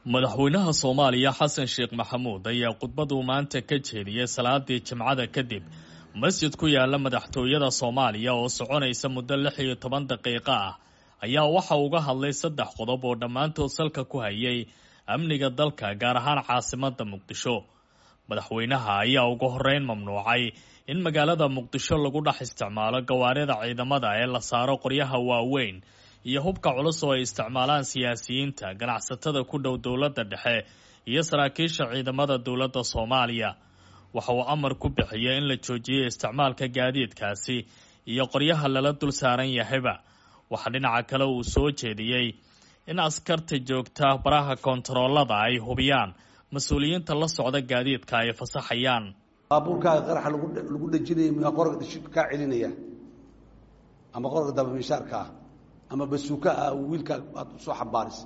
madaxweynaha soomaaliya xasan sheekh maxamuud ayaa khudbaduu maanta ka jeediyey salaadii jimcada kadib masjid ku yaala madaxtooyada soomaaliya oo soconaysa muddo lix iyo toban daqiiqo ah ayaa waxa uga hadlay saddex qodob oo dhammaantood salka ku hayay amniga dalka gaar ahaan caasimada muqdisho madaxweynaha ayaa ugu horeyn mamnuucay in magaalada muqdisho lagu dhex isticmaalo gawaarida ciidamada ee la saaro qoryaha waaweyn iyo hubka culus oo ay isticmaalaan siyaasiyiinta ganacsatada ku dhow dowladda dhexe iyo saraakiisha ciidamada dowladda soomaaliya waxa uu amar ku bixiyey in la joojiyey isticmaalka gaadiidkaasi iyo qoryaha lala dul saaran yahayba waxaa dhinaca kale uu soo jeediyey in askarta joogta baraha kontaroolada ay hubiyaan mas-uuliyiinta la socda gaadiidka ay fasaxayaan baabuurkaaga qaraxa lagu dhejinaya miyaa qorga dhishibka kaa celinaya ama qorga dabamishaarka ah ama basuuka ah wiilkaa aad usoo xambaarisa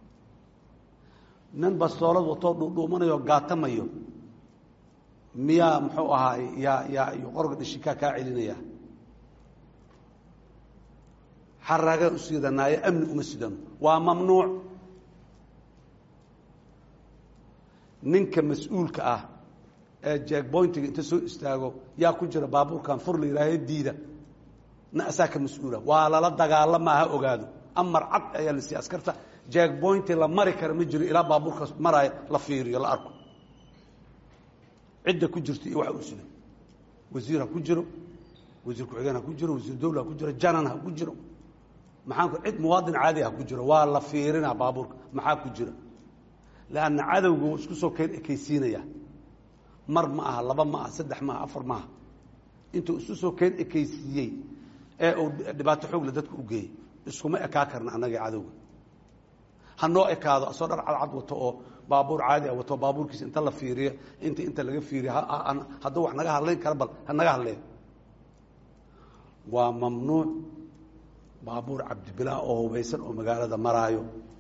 nin bastoolad watoo dhuudhuumanayo gaatamayo miyaa muxuu ahaay yaa yaa iyo qorga dhishibkaa kaa celinaya xaraagaan u siidanaayo amni uma sidano waa mamnuuc ninka mas-uulka ah ee jeegboyntiga inta soo istaago yaa ku jira baabuurkan fur la yihaahe diida na asaa ka mas-uula waa lala dagaalama ha ogaado amar cad ayaa la siiya askarta jeegboynti la mari kara ma jiro ilaa baabuurka maraayo la fiiriyo la arko cidda ku jirta iyo waxa uu sida wasiir ha ku jiro wasiir ku-xigeen ha ku jiro wasiir dawla ha ku jiro janan ha ku jiro maxaan ku cid muwaadin caadi ha ku jiro waa la fiirinaa baabuurka maxaa ku jira leanna cadowga wuu isku soo keen ekaysiinaya mar ma aha laba ma aha saddex ma aha afar ma aha intuu isu soo keen ekaysiiyey ee uu dhibaato xoogle dadka u geeyey iskuma ekaa karna annagii cadowga ha noo ekaado asoo dhar cadcad wato oo baabuur caadi a wato baabuurkiisa inta la fiiriyo inta inta laga fiiriyo hadduu wax naga hadlayn kara bal ha naga hadleen waa mamnuuc baabuur cabdibilaa oo hubaysan oo magaalada maraayo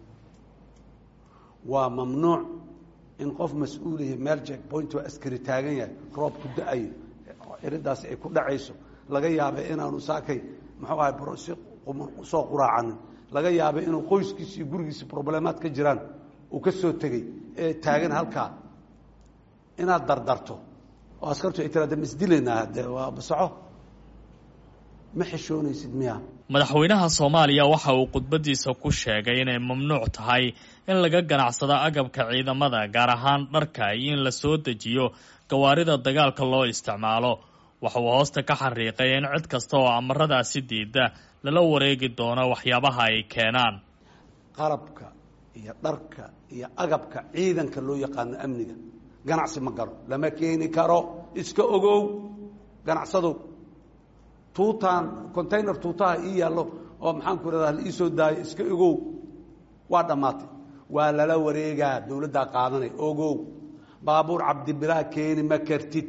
waa mamnuuc in qof mas-uulihi meel jeekboint oo askari taagan yahay roob ku da-ayo iridaasi ay ku dhacayso laga yaabay inaanu saakay muxuu ahay si soo quraacanin laga yaabay inuu qoyskiisi iyo gurigiisi problemaad ka jiraan uu ka soo tegey ee taagan halkaa inaad dardarto oo askartu ay tiraada ma isdilaynaa de waa basaco ma xishoonaysid miya madaxweynaha soomaaliya waxa uu khudbadiisa ku sheegay inay mamnuuc tahay in laga ganacsado agabka ciidamada gaar ahaan dharka iyo in la soo dejiyo gawaarida dagaalka loo isticmaalo waxa uu hoosta ka xariiqay in cid kasta oo amaradaasi diida lala wareegi doono waxyaabaha ay keenaan qalabka iyo dharka iyo agabka ciidanka loo yaqaano amniga ganacsi ma galo lama keeni karo iska ogow ganacsadow tuutaan container tuutaha ii yaallo oo maxaan ku irahdaa la ii soo daayo iska ogow waa dhammaatay waa lala wareegaa dowladdaa qaadanay ogow baabuur cabdibilaa keeni ma kartid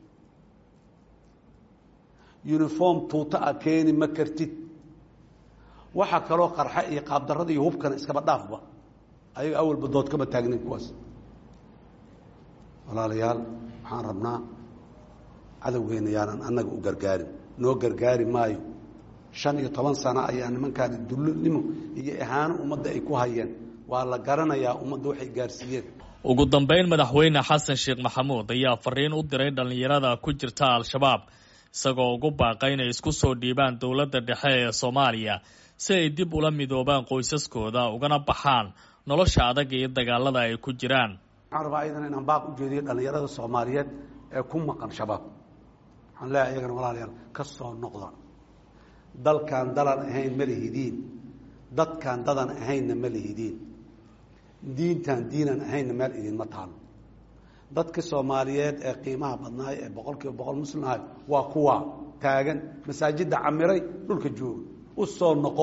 uniform tuuta a keeni ma kartid waxaa kaloo qarxa iyo qaabdarrada iyo hubkana iskaba dhaafba ayaga awalba dood kama taagnayn kuwaas walaalayaal waxaan rabnaa cadowgeena yaanan annaga u gargaarin noo gargaari maayo shan iyo toban sano ayaa nimankaani dullonimo iyo ihaano ummadda ay ku hayeen waa la garanayaa ummadda waxay gaarsiiyeen ugu dambeyn madaxweyne xasan sheekh maxamuud ayaa fariin u diray dhallinyarada ku jirta al-shabaab isagoo ugu baaqay inay isku soo dhiibaan dowladda dhexe ee soomaaliya si ay dib ula midoobaan qoysaskooda ugana baxaan nolosha adag iyo dagaalada ay ku jiraan waxaan rabaa ayadana inaan baaq u jeediyo dhallinyarada soomaaliyeed ee ku maqan shabaab waxaan leeyahay iyagana walaalayaal ka soo noqda dalkan dalan ahayn ma lihidiin dadkan dadan ahaynna ma lihidiin diintan diinan ahaynna meel idinma taalo dadka soomaaliyeed ee qiimaha badnaay ee boqol kiiba boqol muslim ahay waa kuwa taagan masaajidda camiray dhulka jooga u soo noqo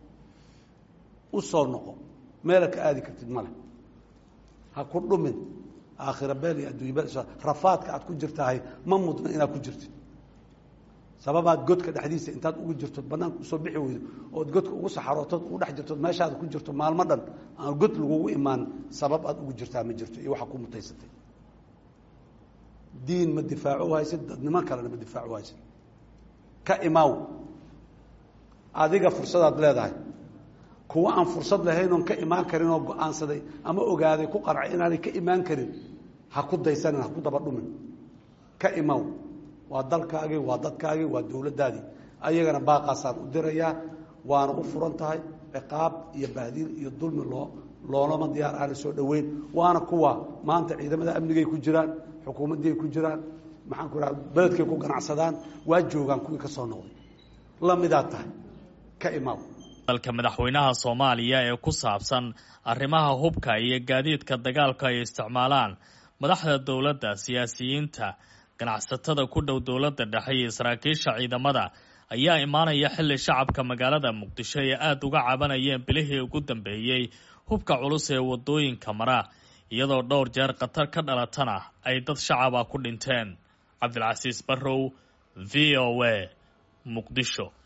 u soo noqo meela ka aadi kartid male ha ku dhumin aakhira beel iyo adduunya rafaadka aad ku jirtahay ma mudna inaad ku jirtid sababaad godka dhexdiisa intaad ugu jirto banaanka usoo bixi weydo ood godka ugu saxarootood ugu dhex jirtood meeshaada ku jirto maalmo dhan aan god lagugu imaan sabab aad ugu jirtaa ma jirto iyo waxaa ku mutaysatay diin ma difaaco haysid dadniman kalena ma difaaco haysid ka imaaw adiga fursadaad leedahay kuwa aan fursad lahayn oon ka imaan karin oo go-aansaday ama ogaaday ku qarcay inaanay ka imaan karin ha ku daysanin ha ku daba dhumin ka imaw waa dalkaagii waa dadkaagii waa dowladdaadii ayagana baaqaasaan u dirayaa waana u furan tahay ciqaab iyo baadiil iyo dulmi loo loolama diyaar aana soo dhoweyn waana kuwa maanta ciidamada amnigay ku jiraan xukuumaddii ay ku jiraan maxaan ku raha beledkay ku ganacsadaan waa joogaan kuwii ka soo noqday lamidaa tahay ka imaaw dalka madaxweynaha soomaaliya ee ku saabsan arrimaha hubka iyo gaadiidka dagaalka ay isticmaalaan madaxda dowladda siyaasiyiinta ganacsatada ku dhow dowladda dhexe iyo saraakiisha ciidamada ayaa imaanaya xilli shacabka magaalada muqdisho ay aada uga cabanayeen bilihii ugu dambeeyey hubka culus ee wadooyinka mara iyadoo dhowr jeer khatar ka dhalatana ay dad shacaba ku dhinteen cabdilcasiis barrow v o a muqdisho